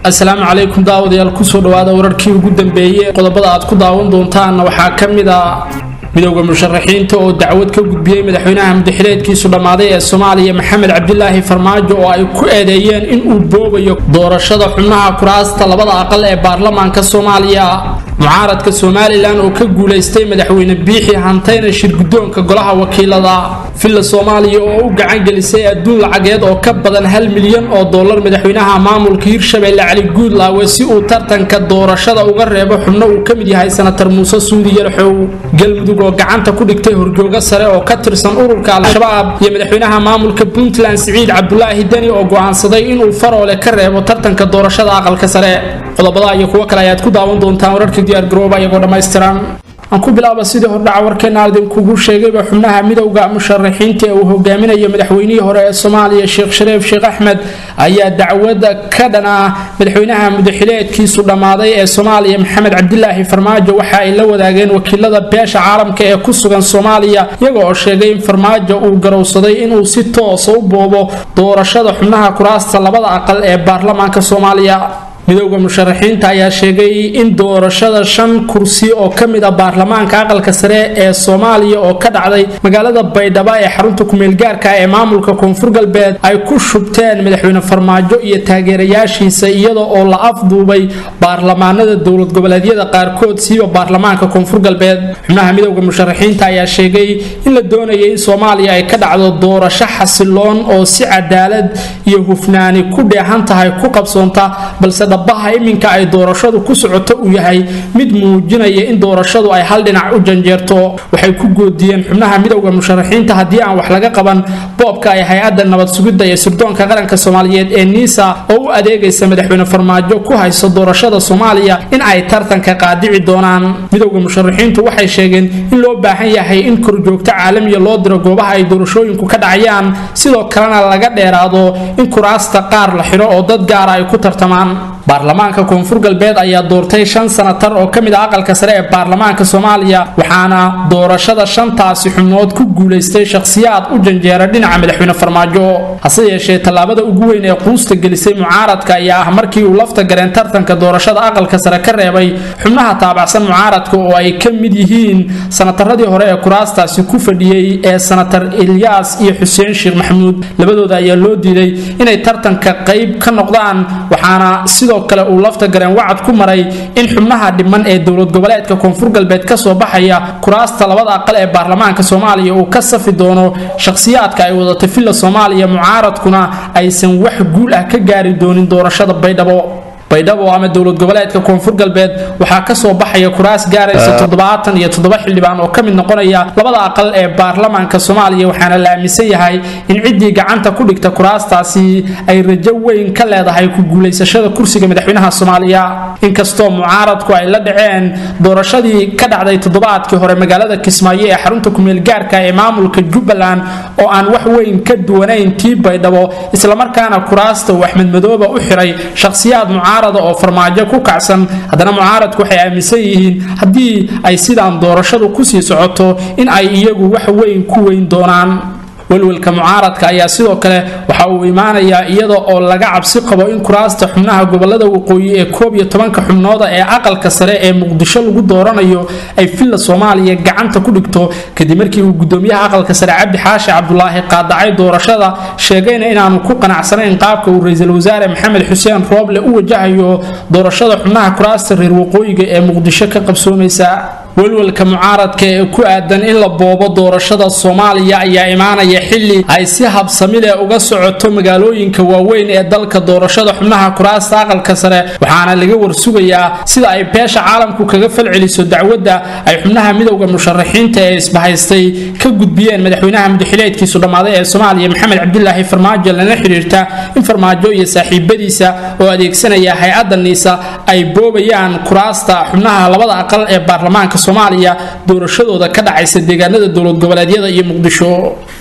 asalaamu calaykum daawadayaal kusoo dhawaada wararkii ugu dambeeyey qodobada aad ku daawan doontaanna waxaa ka mid a midowda musharaxiinta oo dacwad ka gudbiyey madaxweynaha mudaxileedkiisu dhammaaday ee soomaaliya maxamed cabdilaahi farmaajo oo ay ku eedeeyeen inuu boobayo doorashada xubnaha kuraasta labada aqal ee baarlamaanka soomaaliya mucaaradka somalilan oo ka guulaystay madaxweyne biixi hantayna shirguddoonka golaha wakiilada villa soomaaliya oo u gacan gelisay adduun lacageed oo ka badan hal milyan oo dollar madaxweynaha maamulka hirshabelle cali guudlaawe si uu tartanka doorashada uga reebo xubno uu ka mid yahay sanatar muuse suudi yarxow galmudug oo gacanta ku dhigtay horjoogo sare oo ka tirsan ururka al-shabaab iyo madaxweynaha maamulka puntland siciid cabdulaahi deni oo go'aansaday inuu faroole ka reebo tartanka doorashada aqalka sare qodobada iyo kuwo kale ayaad ku daawan doontaan wararka diyaargarooba iyagoo dhammaystiran aan ku bilaaba sidii hordhaca warkeena idinkugu sheegayba xubnaha midowda musharaxiinta ee uu hogaaminayo madaxweynihii hore ee soomaaliya sheekh shareef sheekh axmed ayaa dacwada ka dhana madaxweynaha mudaxileedkiisu dhammaaday ee soomaaliya maxamed cabdilaahi farmaajo waxa ay la wadaageen wakiilada beesha caalamka ee ku sugan soomaaliya iyaga oo sheegay in farmaajo uu garowsaday inuu si toosa u boobo doorashada xubnaha kuraasta labada aqal ee baarlamaanka soomaaliya midowda musharaxiinta ayaa sheegay in doorashada shan kursi oo ka mid ah baarlamaanka aqalka sare ee soomaaliya oo ka dhacday magaalada baydhabo ee xarunta kumeelgaarka ee maamulka koonfur galbeed ay ku shubteen madaxweyne farmaajo iyo taageerayaashiisa iyada oo la afduubay baarlamaanada dowlad goboleedyada qaarkood siiba baarlamaanka koonfur galbeed xubnaha midowda musharaxiinta ayaa sheegay in la doonaya in soomaaliya ay ka dhacdo doorasho xasiloon oo si cadaalad iyo hufnaani ku dheehan tahay ku qabsoonta balse dhabaha iminka ay doorashadu ku socoto uu yahay mid muujinaya in doorashadu ay hal dhinac u janjeerto waxay ku goodiyeen xubnaha midowda musharaxiinta haddii aan wax laga qaban boobka ay hay-adda nabad sugidda ee sirdoonka qaranka soomaaliyeed ee niisa oo u adeegaysa madaxweyne farmaajo ku hayso doorashada soomaaliya in ay tartanka qaadici doonaan midowda musharaxiintu waxay sheegeen in loo baahan yahay in korjoogto caalamiya loo diro goobaha ay doorashooyinku ka dhacayaan sidoo kalena laga dheeraado in kuraasta qaar la xidho oo dad gaara ay ku tartamaan baarlamaanka koonfur galbeed ayaa doortay shan sanatar oo ka mid ah aqalka sare ee baarlamaanka soomaaliya waxaana doorashada shantaasi xubnood ku guulaystay shakhsiyaad u janjeera dhinaca madaxweyne farmaajo hase yeeshee tallaabada ugu weyn ee quusta gelisay mucaaradka ayaa ah markii uu lafta gareen tartanka doorashada aqalka sare ka reebay xubnaha taabacsan mucaaradka oo ay ka mid yihiin sanataradii hore ee kuraastaasi ku fadhiyey ee sanatar ilyaas iyo xuseen sheekh maxamuud labadooda ayaa loo diiday inay tartanka qayb ka noqdaan waxaana sidoo kale uu lafta gareen wacad ku maray in xubnaha dhiman ee dowlad goboleedka koonfur galbeed kasoo baxaya kuraasta labada aqal ee baarlamaanka soomaaliya uu ka safi doono shakhsiyaadka ay wadatay villa soomaaliya mucaaradkuna aysan wax guul ah ka gaari doonin doorashada baydhabo baydhabo ama dowlad goboleedka koonfur galbeed waxaa kasoo baxaya kuraas gaaraysa toddobaatan iyo toddoba xildhibaan oo ka mid noqonaya labada aqal ee baarlamaanka soomaaliya waxaana la aaminsan yahay in ciddii gacanta ku dhigta kuraastaasi ay rajo weyn ka leedahay ku guulaysashada kursiga madaxweynaha soomaaliya inkastoo mucaaradku ay la dhaceen doorashadii ka dhacday toddobaadkii hore magaalada kismaayo ee xarunta kumeelgaarka ee maamulka jubbaland oo aan wax weyn ka duwanayn tii baydhabo islamarkaana kuraasta uu axmed madooba u xiray shakhsiyaad mucaarad oo farmaajo ku kacsan haddana mucaaradku waxay aaminsan yihiin haddii ay sidaan doorashadu kusii socoto in ay iyagu wax weyn ku weyn doonaan welwelka mucaaradka ayaa sidoo kale waxa uu imaanayaa iyada oo laga cabsi qabo in kuraasta xubnaha gobolada waqooyi ee koob iyo tobanka xubnooda ee aqalka sare ee muqdisho lagu dooranayo ay villa soomaaliya gacanta ku dhigto kadib markii uu gudoomiyaha aqalka sare cabdi xaashi cabdulaahi qaadacay doorashada sheegayna inaanu ku qanacsanayn qaabka uu ra-iisul wasaare maxamed xuseen rooble u wajahayo doorashada xubnaha kuraasta reer waqooyiga ee muqdisho ka qabsoomaysa welwelka mucaaradka ee ku aadan in la boobo doorashada soomaaliya ayaa imaanaya xili ay si habsami leh uga socoto magaalooyinka waaweyn ee dalka doorashada xubnaha kuraasta aqalka sare waxaana laga warsugayaa sida ay beesha caalamku kaga falceliso dacwadda ay xubnaha midowda musharaxiinta ee isbahaystay ka gudbiyeen madaxweynaha mudaxileedkiisu dhammaaday ee soomaaliya maxamed cabdilaahi farmaajo lana xidhiirta in farmaajo iyo saaxiibadiisa oo adeegsanaya hay-adda niisa ay boobayaan kuraasta xubnaha labada aqal ee baarlamaanka soomaaliya doorashadooda ka dhacaysa deegaanada dowlad goboleedyada iyo muqdisho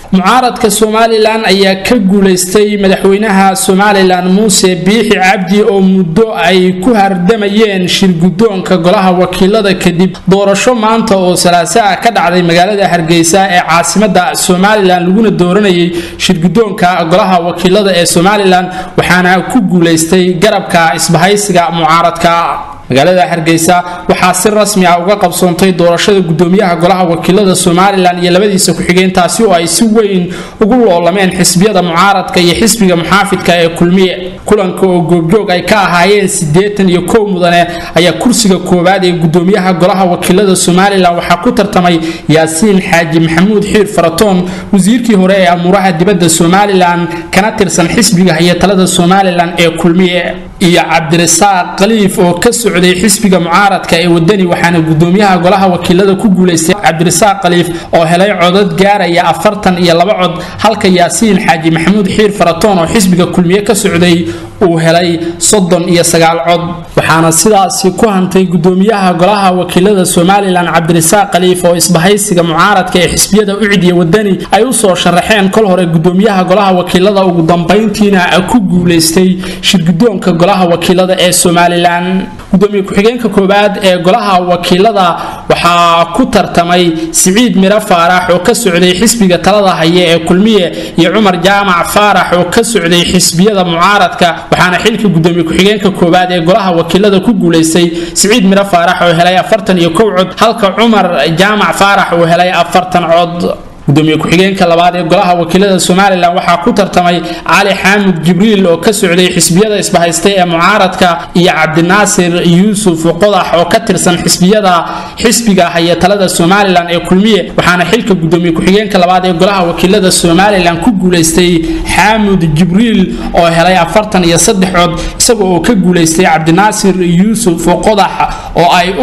mucaaradka somalilan ayaa ka guulaystay madaxweynaha somalilan muuse biixi cabdi oo muddo ay ku hardamayeen shirgudoonka golaha wakiilada kadib doorasho maanta oo salaaso ah ka dhacday magaalada hargeysa ee caasimada somalilan laguna dooranayay shirgudoonka golaha wakiilada ee somalilan waxaana ku guulaystay garabka isbahaysiga mucaaradka magaalada hargeysa waxaa si rasmi ah uga qabsoontay doorashada gudoomiyaha golaha wakiilada somalilan iyo labadiisa ku-xigeen taasi oo ay si weyn ugu loolameen xisbiyada mucaaradka iyo xisbiga muxaafidka ee kulmiye kulanka oo goobjoog ay ka ahaayeen siddeetan iyo kow mudane ayaa kursiga koowaad ee gudoomiyaha golaha wakiilada somalilan waxaa ku tartamay yaasiin xaaji maxamuud xiir faratoon wasiirkii hore ee amuuraha dibadda somalilan kana tirsan xisbiga iyo talada somalilan ee kulmiye iyo cabdirasaaq khaliif oo ka socday xisbiga mucaaradka ee wadani waxaana gudoomiyaha golaha wakiilada ku guulaystay cabdirasaaq khaliif oo helay codad gaaraya afartan iyo laba cod halka yaasiin xaaji maxamuud xiir faratoon oo xisbiga kulmiye ka socday uu helay soddon iyo sagaal cod waxaana sidaasi ku hantay gudoomiyaha golaha wakiilada somalilan cabdirasaaq khaliif oo isbahaysiga mucaaradka ee xisbiyada ucidiya wadani ay usoo sharaxeen kol hore gudoomiyaha golaha wakiilada ugu dambayntiina ku guulaystay shirgudoonka golaha wakiilada ee somalilan gudoomiye ku-xigeenka koowaad ee golaha wakiilada waxaa ku tartamay siciid miro faarax oo ka socday xisbiga talada haya ee kulmiye iyo cumar jaamac faarax oo ka socday xisbiyada mucaaradka waxaana xilka gudoomiye ku-xigeenka koowaad ee golaha wakiilada ku guulaystay siciid miro faarax oo helay afartan iyo kow cod halka cumar jaamac faarax uu helay afartan cod gudoomiye ku-xigeenka labaad ee golaha wakiilada somalilan waxaa ku tartamay cali xaamud jibriil oo ka socday xisbiyada isbahaystay ee mucaaradka iyo cabdinaasir yuusuf qodax oo ka tirsan xisbiyada xisbiga haya talada somalilan ee kulmiye waxaana xilka gudoomiye ku-xigeenka labaad ee golaha wakiilada somalilan ku guulaystay xaamud jibriil oo helay afartan iyo saddex cod isaga oo ka guulaystay cabdinaasir yuusuf qodax oo ay u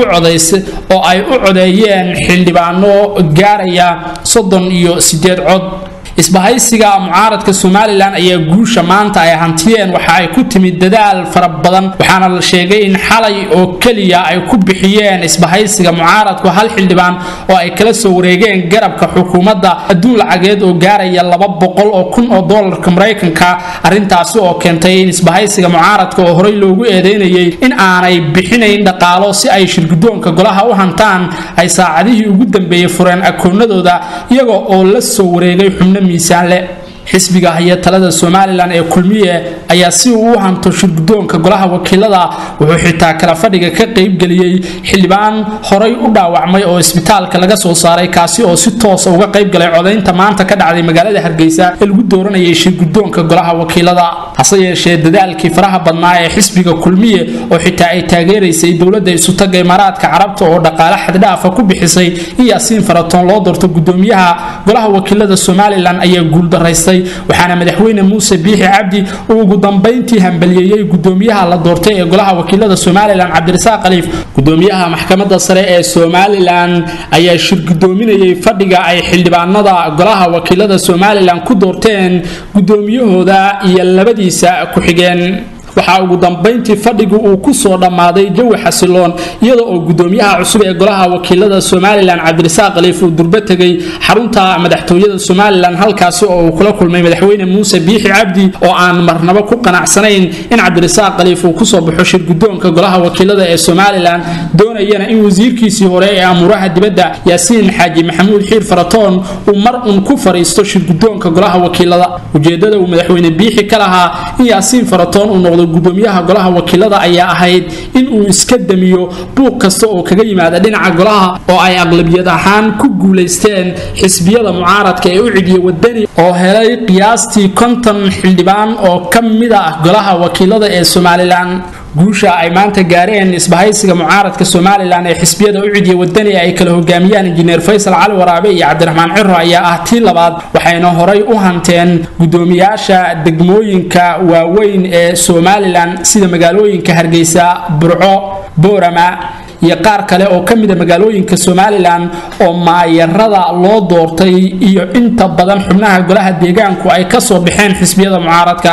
oo ay u codeeyeen xildhibaano gaaraya soddon iyo sideed cod isbahaysiga mucaaradka somalilan ayaa guusha maanta ay hantiyeen waxa ay ku timid dadaal fara badan waxaana la sheegay in xalay oo keliya ay ku bixiyeen isbahaysiga mucaaradku hal xildhibaan oo ay kala soo wareegeen garabka xukuumadda adduun lacageed oo gaaraya laba boqol oo kun oo doolarka maraykanka arrintaasi oo keentay in isbahaysiga mucaaradka oo horey loogu eedeynayay in aanay bixinayn dhaqaalo si ay shirgudoonka golaha u hantaan ay saacadihii ugu dambeeyey fureen akoonadooda iyaga oo la soo wareegay xubno miisaan leh xisbiga haya talada somalilan ee kulmiye ayaa si uu u hanto shirgudoonka golaha wakiilada wuxuu xitaa kala fadhiga ka qaybgeliyey xildhibaan horay u dhaawacmay oo isbitaalka laga soo saaray kaasi oo si toosa uga qaybgalay codaynta maanta ka dhacday magaalada hargeysa ee lagu dooranayay shirgudoonka golaha wakiilada hase yeeshee dadaalkii faraha badnaa ee xisbiga kulmiye oo xitaa ay taageeraysay dowladda isutaga imaaraadka carabta oo dhaqaale xaddhaafa ku bixisay in yaasiin faratoon loo doorto gudoomiyaha golaha wakiilada somalilan ayaa guuldaraystay waxaana madaxweyne muuse biixi cabdi uu ugu dambayntii hambaliyeeyey gudoomiyaha la doortay ee golaha wakiilada somalilan cabdirasaaq khaliif gudoomiyaha maxkamadda sare ee somalilan ayaa shirgudoominayay fadhiga ay xildhibaanada golaha wakiilada somalilan ku doorteen gudoomiyahooda iyo labadiisa ku-xigeen waxaa ugu dambayntii fadhigu uu ku soo dhammaaday jawi xasiloon iyada oo gudoomiyaha cusub ee golaha wakiilada somalilan cabdirasaaq khaliif uu durbo tegay xarunta madaxtooyada somalilan halkaasi oo uu kula kulmay madaxweyne muuse biixi cabdi oo aan marnabo ku qanacsanayn in cabdirasaaq khaliif uu kusoo baxo shirgudoonka golaha wakiilada ee somalilan doonayana in wasiirkiisii hore ee amuuraha dibadda yaasiin xaaji maxamuud xiir faratoon uu mar un ku fariisto shirgudoonka golaha wakiilada ujeedada uu madaxweyne biixi ka lahaa in yaasiin faratoon uu noqdo gudoomiyaha golaha wakiilada ayaa ahayd in uu iska damiyo buuq kasta oo kaga yimaada dhinaca golaha oo ay aqlabiyad ahaan ku guulaysteen xisbiyada mucaaradka ee u cidiya wadani oo helay qiyaastii konton xildhibaan oo ka mid ah golaha wakiilada ee somalilan guusha ay maanta gaareen isbahaysiga mucaaradka somalilan ee xisbiyada u cidiya wadani ay kala hogaamiyaan injineer faysal cali waraabe iyo cabdiraxmaan ciro ayaa ah tii labaad waxayna horay u hanteen gudoomiyaasha degmooyinka waaweyn ee somalilan sida magaalooyinka hargeysa burco boorama iyo qaar kale oo ka mida magaalooyinka somalilan oo maayarada loo doortay iyo inta badan xubnaha golaha deegaanku ay kasoo baxeen xisbiyada mucaaradka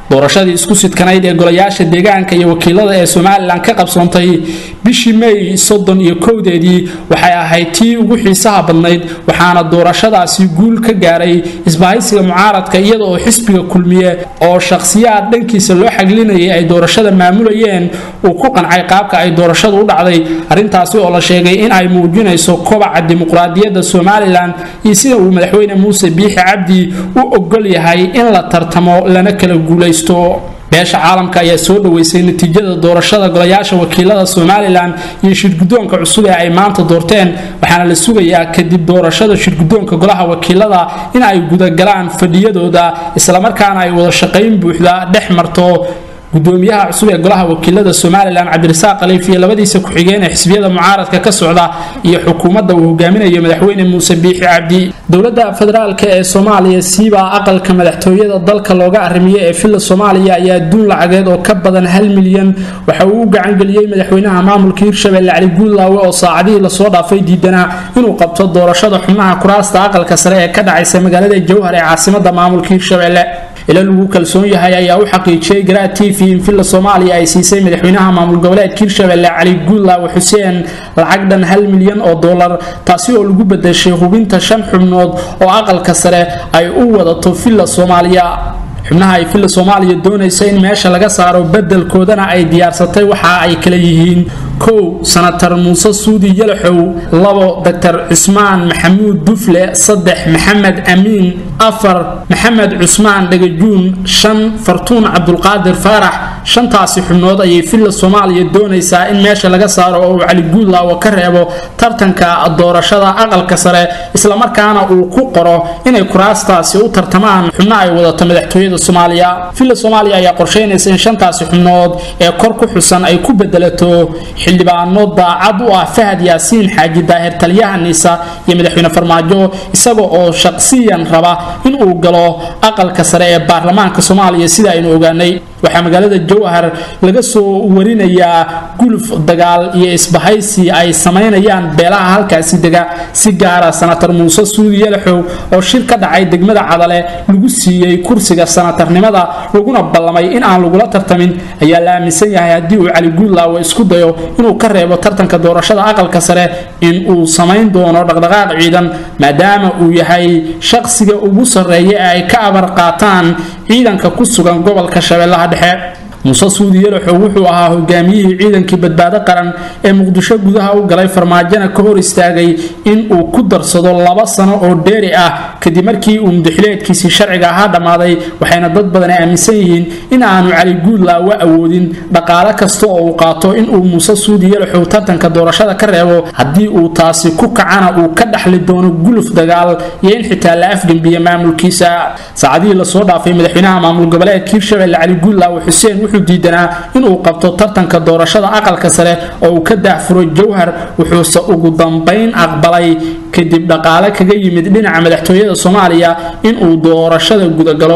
doorashadii isku sidkanayd ee golayaasha deegaanka iyo wakiilada ee somalilan ka qabsoontay bishii may soddon iyo kowdeedii waxay ahayd tii ugu xiisaha badnayd waxaana doorashadaasi guul ka gaaray isbahaysiga mucaaradka iyada oo xisbiga kulmiye oo shakhsiyaad dhankiisa loo xaglinayay ay doorashada maamulayeen uu ku qancay qaabka ay doorashadu u dhacday arrintaasi oo la sheegay in ay muujinayso kobaca dimuqraadiyadda somalilan iyo sida uu madaxweyne muuse biixi cabdi u ogol yahay in la tartamo lana kala guulaysto beesha caalamka ayaa soo dhoweysay natiijada doorashada golayaasha wakiilada somalilan iyo shirgudoonka cusub ee ay maanta doorteen waxaana la sugayaa kadib doorashada shirgudoonka golaha wakiilada in ay gudagalaan fadhiyadooda islamarkaana ay wada shaqayn buuxda dhex marto gudoomiyaha cusub ee golaha wakiilada somalilan cabdirasaaq khaliif iyo labadiisa ku-xigeen ee xisbiyada mucaaradka ka socda iyo xukuumadda uu hogaaminayo madaxweyne muuse biixi cabdi dowladda federaalk ee soomaaliya siibaa aqalka madaxtooyada dalka looga arrimiye ee villa soomaaliya ayaa duun lacageed oo ka badan hal milyan waxa uu u gacangeliyey madaxweynaha maamulka hirshabelle cali guudlaawe oo saacadihii lasoo dhaafay diidanaa inuu qabto doorashada xubnaha kuraasta aqalka sare ee ka dhacaysa magaalada jowhar ee caasimada maamulka hirshabelle ila lagu kalsoon yahay ayaa u xaqiijiyey garaa t v in villa soomaaliya ay siisay madaxweynaha maamul goboleedka hirshabelle cali guudlaawe xuseen lacag dhan hal milyan oo dollar taasi oo lagu bedeshay hubinta shan xubnood oo aqalka sare ay u wadato villa soomaaliya xubnaha ay villa soomaaliya doonaysa in meesha laga saaro bedelkoodana ay diyaarsatay waxa ay kala yihiin kow sanatar muuse suudi yalaxow labo doctor cismaan maxamuud dufle saddex maxamed amiin afar maxamed cusmaan dhagajuun shan fartuun cabdulqaadir faarax shantaasi xubnood ayay villa soomaaliya doonaysaa in meesha laga saaro oo uu cali guudlaawo ka reebo tartanka doorashada aqalka sare islamarkaana uu ku qoro inay kuraastaasi u tartamaan xubno ay wadato madaxtooyada soomaaliya villa soomaaliya ayaa qorsheynaysa in shantaasi xubnood ee kor ku xusan ay ku bedelato xildhibaano daacad u ah fahad yaasiin xaaji daahir taliyaha niisa iyo madaxweyne farmaajo isaga oo shaqsiyan raba in uu galo aqalka sare ee baarlamaanka soomaaliya sida aynu ogaanay waxaa magaalada jowhar laga soo warinayaa guluf dagaal iyo isbahaysi ay samaynayaan beelaha halkaasi dega si gaara sanatar muuse suudi yalaxow oo shir ka dhacay degmada cadale lagu siiyey kursiga sanatarnimada laguna ballamay in aan lagula tartamin ayaa la aaminsan yahay haddii uu cali guudlaawo isku dayo inuu ka reebo tartanka doorashada aqalka sare in uu samayn doono dhaqdhaqaaq ciidan maadaama uu yahay shaqsiga ugu sarreeya ee ay ka abar qaataan ciidanka ku sugan gobolka shabeellaha dhexe muuse suudi yalaxow wuxuu ahaa hogaamiyihii ciidankii badbaado qaran ee muqdisho gudaha u galay farmaajona ka hor istaagay in uu ku darsado laba sano oo dheeri ah kadib markii uu mudaxileedkiisii sharciga ahaa dhammaaday waxayna dad badan aaminsan yihiin in aanu cali guudlaawo awoodin dhaqaale kasta oo uu qaato inuu muuse suudi yalaxow tartanka doorashada ka reebo haddii uu taasi ku kacana uu ka dhaxli doono guluf dagaal iyo in xitaa la afgembiya maamulkiisa saacadihii lasoo dhaafay madaxweynaha maamul goboleedka hirshabelle cali guudlaawo xuseen wuxuu diidanaa inuu qabto tartanka doorashada aqalka sare oo uu ka daahfuro jowhar wuxuuse ugu dambayn aqbalay kadib dhaqaale kaga yimid dhinaca madaxtooyada soomaaliya inuu doorashada gudagalo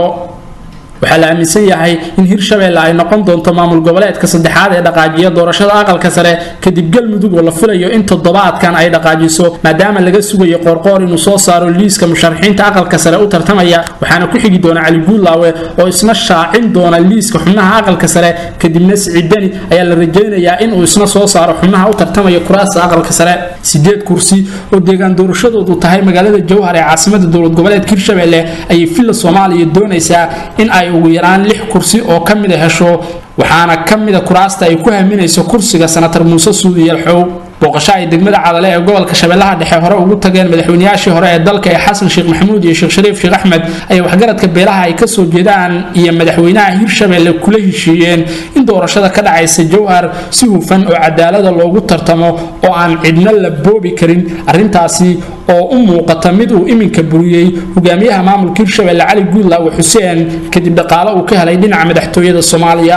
waxaa la aaminsan yahay in hirshabelle ay noqon doonto maamul goboleedka saddexaad ee dhaqaajiya doorashada aqalka sare kadib galmudug oo la filayo in toddobaadkan ay dhaqaajiso maadaama laga sugayo qoorqoor inuu soo saaro liiska musharaxiinta aqalka sare u tartamaya waxaana ku xigi doona cali guudlaawe oo isna shaacin doona liiska xubnaha aqalka sare kadibna siciidani ayaa la rajaynayaa inuu isna soo saaro xubnaha u tartamaya kuraasta aqalka sare sideed kursi oo deegaan doorashadoodu tahay magaalada jowhar ee caasimada dowlad goboleedka hirshabelle ayay villa soomaaliya doonaysaa in ay ugu yaraan lix kursi oo ka mida hesho waxaana ka mida kuraasta ay ku haminayso kursiga sanatar muuse suudi yalxow booqasho ay degmada cadale ee gobolka shabeellaha dhexe hore ugu tageen madaxweynayaashii hore ee dalka ee xasan sheekh maxamuud iyo sheekh shariif sheekh axmed ayay waxgaradka beelaha ay kasoo jeedaan iyo madaxweynaha hirshabelle kula heshiiyeen in doorashada ka dhacaysa jowhar si hufan oo cadaalada loogu tartamo oo aan cidna la boobi karin arrintaasi oo u muuqata mid uu iminka buriyey hogaamiyaha maamulka hirshabelle cali guudlaawe xuseen kadib dhaqaale uu ka helay dhinaca madaxtooyada soomaaliya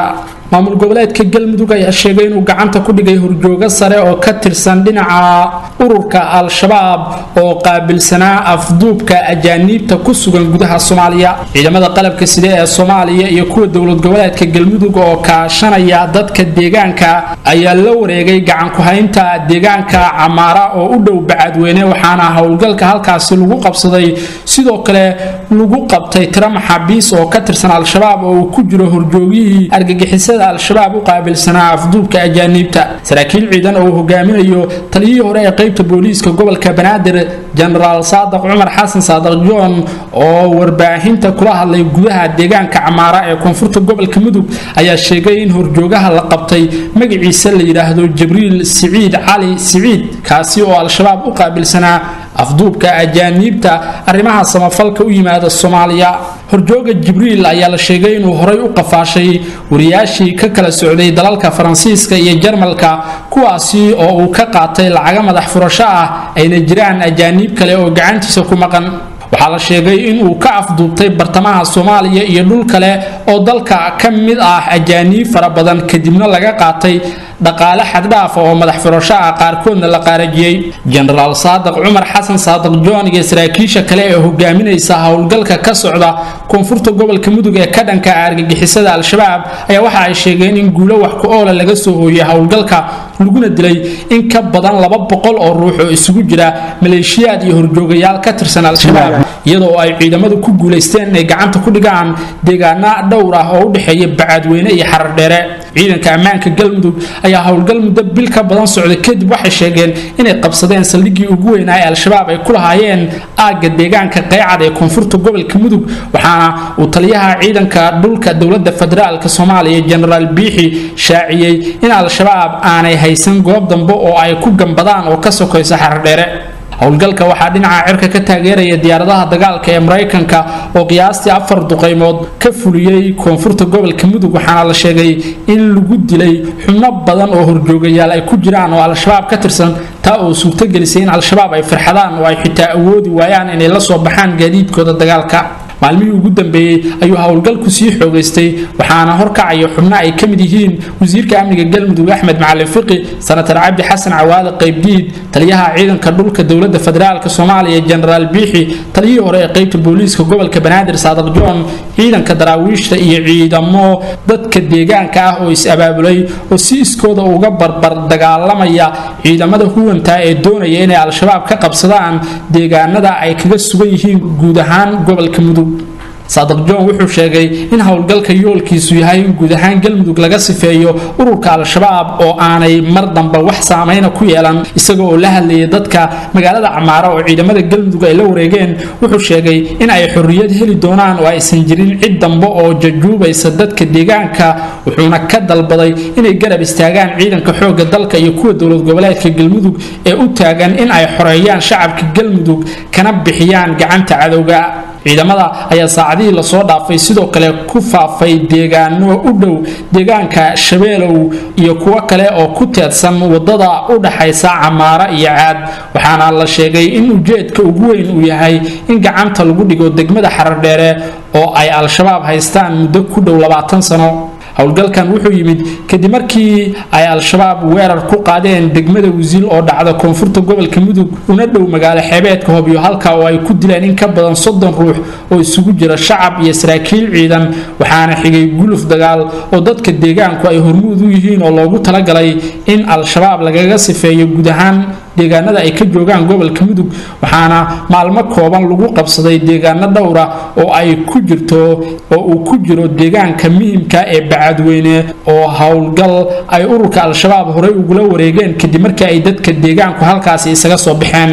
maamul goboleedka galmudug ayaa sheegay inuu gacanta ku dhigay horjoogo sare oo ka tirsan dhinaca ururka al-shabaab oo qaabilsanaa afduubka ajaaniibta ku sugan gudaha soomaaliya ciidamada qalabka side ee soomaaliya iyo kuwa dowlad goboleedka galmudug oo kaashanaya dadka deegaanka ayaa la wareegay gacanku-haynta deegaanka camaara oo u dhow bacadweyne waxaana howlgalka halkaasi lagu qabsaday sidoo kale lagu qabtay tiro maxaabiis oo ka tirsan al-shabaab oo uu ku jiro horjoogihii argagixisada al-shabaab u qaabilsanaa afduubka ajaaniibta saraakiil ciidan oo uu hogaaminayo taliyihii hore ee qaybta booliiska gobolka banaadir jenaraal saadaq cumar xasan saadaq john oo warbaahinta kula hadlay gudaha deegaanka camaara ee koonfurta gobolka mudug ayaa sheegay in horjoogaha la qabtay magaciisa la yidhaahdo jibriil siciid cali siciid kaasi oo al-shabaab u qaabilsanaa afduubka ajaaniibta arrimaha samafalka u yimaada soomaaliya horjooga jibriil ayaa la sheegay inuu horay u qafaashay wariyaashii ka kala socday dalalka faransiiska iyo jarmalka kuwaasi oo uu ka qaatay lacaga madax furasho ah ayna jiraan ajaaniib kale oo gacantiisa ku maqan waxaa la sheegay inuu ka afduubtay bartamaha soomaaliya iyo dhul kale oo dalka ka mid ah ajaaniib fara badan kadibna laga qaatay dhaqaale xaddhaafa oo madax furasho ah qaarkoodna la qaarajiyey jenaraal saadaq cumar xasan saadaq john iyo saraakiisha kale ee hogaaminaysa howlgalka ka socda koonfurta gobolka mudug ee ka dhanka argagixisada al-shabaab ayaa waxa ay sheegeen in guulo wax ku oola laga soo hooyay howlgalka laguna dilay in ka badan laba boqol oo ruux oo isugu jira maleeshiyaad iyo horjoogayaal ka tirsan al-shabaab iyadoo ay ciidamadu ku guulaysteen inay gacanta ku dhigaan deegaana dhowr ah oo u dhexeeya bacaadweyne iyo xarardheere ciidanka ammaanka galmudug ayaa howlgal muddo bil ka badan socday kadib waxay sheegeen inay qabsadeen saldhiggii ugu weynaa ee al-shabaab ay ku lahaayeen aagga deegaanka qeycad ee koonfurta gobolka mudug waxaana uu taliyaha ciidanka dhulka dowladda federaalk soomaaliya jenaraal biixi shaaciyey in al-shabaab aanay haysan goob dambe oo ay ku gambadaan oo ka sokaysa xardheere howlgalka waxaa dhinaca cirka ka taageeraya diyaaradaha dagaalka ee maraykanka oo qiyaastii afar duqaymood ka fuliyey koonfurta gobolka mudug waxaana la sheegay in lagu dilay xubno badan oo horjoogayaal ay ku jiraan oo al-shabaab ka tirsan taa oo suurtogelisay in al-shabaab ay farxadaan oo ay xitaa awoodi waayaan inay la soo baxaan gaadiidkooda dagaalka maalmihii ugu dambeeyey ayuu howlgalku sii xoogaystay waxaana horkacaya xubno ay ka mid yihiin wasiirka amniga galmudug axmed macalin fiqi sanatar cabdi xasan cawaale qaybdiid taliyaha ciidanka dhulka dowladda federaalk soomaaliya jenaraal biixi taliyihii hore ee qaybta booliiska gobolka banaadir saadaq john ciidanka daraawiishta iyo ciidamo dadka deegaanka ah oo is-abaabulay oo si iskooda uga barbar dagaalamaya ciidamada huwanta ee doonaya inay al-shabaab ka qabsadaan deegaanada ay kaga sugan yihiin guud ahaan gobolka mudug saadaq john wuxuu sheegay in howlgalka yoolkiisu yahay in guud ahaan galmudug laga sifeeyo ururka al-shabaab oo aanay mar damba wax saameyna ku yeelan isaga oo la hadlayay dadka magaalada camaara oo ciidamada galmudug ay la wareegeen wuxuu sheegay in ay xorriyad heli doonaan oo aysan jirin cid dambe oo jajuubaysa dadka deegaanka wuxuuna ka dalbaday inay garab istaagaan ciidanka xoogga dalka iyo kuwa dowlad goboleedka galmudug ee u taagan in ay xoreeyaan shacabka galmudug kana bixiyaan gacanta cadowga ciidamada ayaa saacadihii lasoo dhaafay sidoo kale ku faafay deegaano u dhow deegaanka shabeelow iyo kuwo kale oo ku teedsan wadada u dhaxaysa camaara iyo caad waxaana la sheegay in ujeedka ugu weyn uu yahay in gacanta lagu dhigo degmada xarardheere oo ay al-shabaab haystaan muddo ku dhow labaatan sano howlgalkan wuxuu yimid kadib markii ay al-shabaab weerar ku qaadeen degmada wasiil oo dhacda koonfurta gobolka mudug una dhow magaalo xeebeedka hobyo halka oo ay ku dileen in ka badan soddon ruux oo isugu jira shacab iyo saraakiil ciidan waxaana xigay guluf dagaal oo dadka deegaanku ay hormuud u yihiin oo loogu talagalay in al-shabaab lagaga sifeeyo guud ahaan deegaanada ay ka joogaan gobolka mudug waxaana maalmo kooban lagu qabsaday deegaano dhowra oo ay ku jirto oo uu ku jiro deegaanka muhimka ee bacadweyne oo howlgal ay ururka al-shabaab horey ugula wareegeen kadib markii ay dadka deegaanku halkaasi isaga soo baxeen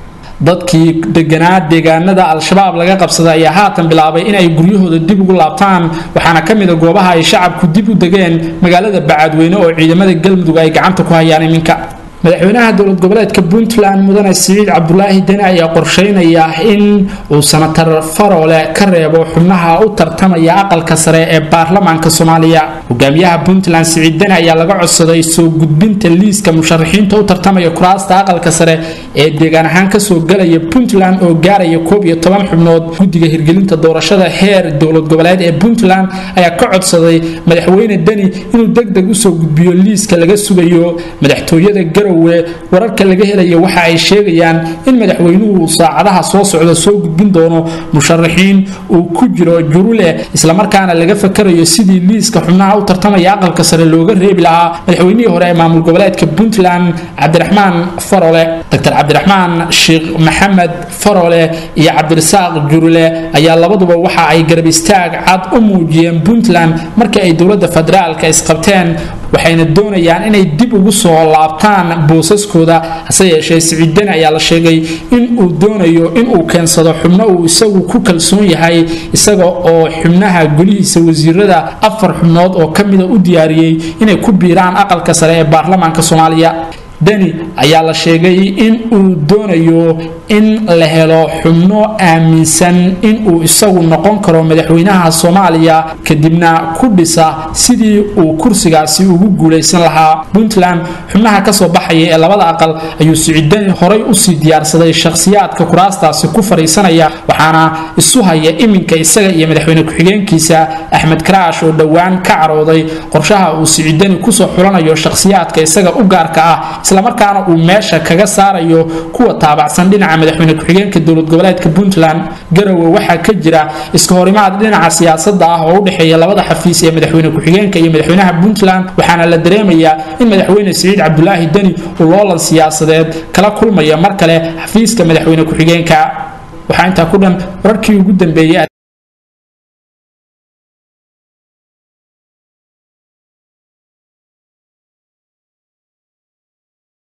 dadkii deganaa deegaanada al-shabaab laga qabsaday ayaa haatan bilaabay inay guryahooda dib ugu laabtaan waxaana ka mid a goobaha ay shacabku dib u degeen magaalada bacadweyne oo ciidamada galmudug ay gacanta ku hayaan iminka madaxweynaha dowlad goboleedka puntland mudane siciid cabdulaahi deni ayaa qorsheynaya in uu sanatar faroole ka reebo xubnaha u tartamaya aqalka sare ee baarlamaanka soomaaliya hogaamiyaha puntland siciid deni ayaa laga codsaday soo gudbinta liiska musharaxiinta u tartamaya kuraasta aqalka sare ee deegaan ahaan kasoo galaya puntland oo gaaraya koob iyo toban xubnood guddiga hirgelinta doorashada heer dowlad goboleed ee puntland ayaa ka codsaday madaxweyne deni inuu degdeg usoo gudbiyo liiska laga sugayo madaxtooyada garowe wararka laga helaya waxa ay sheegayaan in madaxweynuhu saacadaha soo socda soo gudbin doono musharaxiin uu ku jiro jurule islamarkaana laga fakarayo sidii liiska xubnaha u tartamaya aqalka sare looga reebi lahaa madaxweynihii hore ee maamul goboleedka puntland cabdiraxmaan farole dr cabdiraxmaan sheekh maxamed farole iyo cabdirasaaq jurule ayaa labaduba waxa ay garab istaag cad u muujiyeen puntland markii ay dowladda federaalka isqabteen waxayna doonayaan inay dib ugu soo laabtaan boosaskooda hase yeeshee siciidani ayaa la sheegay in uu doonayo inuu keensado xubno uu isagu ku kalsoon yahay isaga oo xubnaha golihiisa wasiirada afar xubnood oo ka mida u diyaariyey inay ku biiraan aqalka sare ee baarlamaanka soomaaliya deni ayaa la sheegay in uu doonayo in la helo xubno aaminsan in uu isagu noqon karo madaxweynaha soomaaliya kadibna ku dhisa sidii uu kursigaasi ugu guulaysan lahaa puntland xubnaha kasoo baxaya ee labada aqal ayuu siciidani horay usii diyaarsaday shakhsiyaadka kuraastaasi ku fadhiisanaya waxaana isu haya iminka isaga iyo madaxweyne ku-xigeenkiisa axmed karaash oo dhowaan ka carooday qorshaha uu siciidani kusoo xulanayo shakhsiyaadka isaga u gaarka ah islamarkaana uu meesha kaga saarayo kuwa taabacsan dhinaca madaxweyne ku-xigeenka dowlad goboleedka puntland garowe waxaa ka jira iska horimaad dhinaca siyaasada ah oo u dhexeeya labada xafiis ee madaxweyne ku-xigeenka iyo madaxweynaha puntland waxaana la dareemayaa in madaxweyne siciid cabdulaahi deni uu loolan siyaasadeed kala kulmaya mar kale xafiiska madaxweyne ku-xigeenka waxaa intaa ku dhan wararkii ugu dambeeyey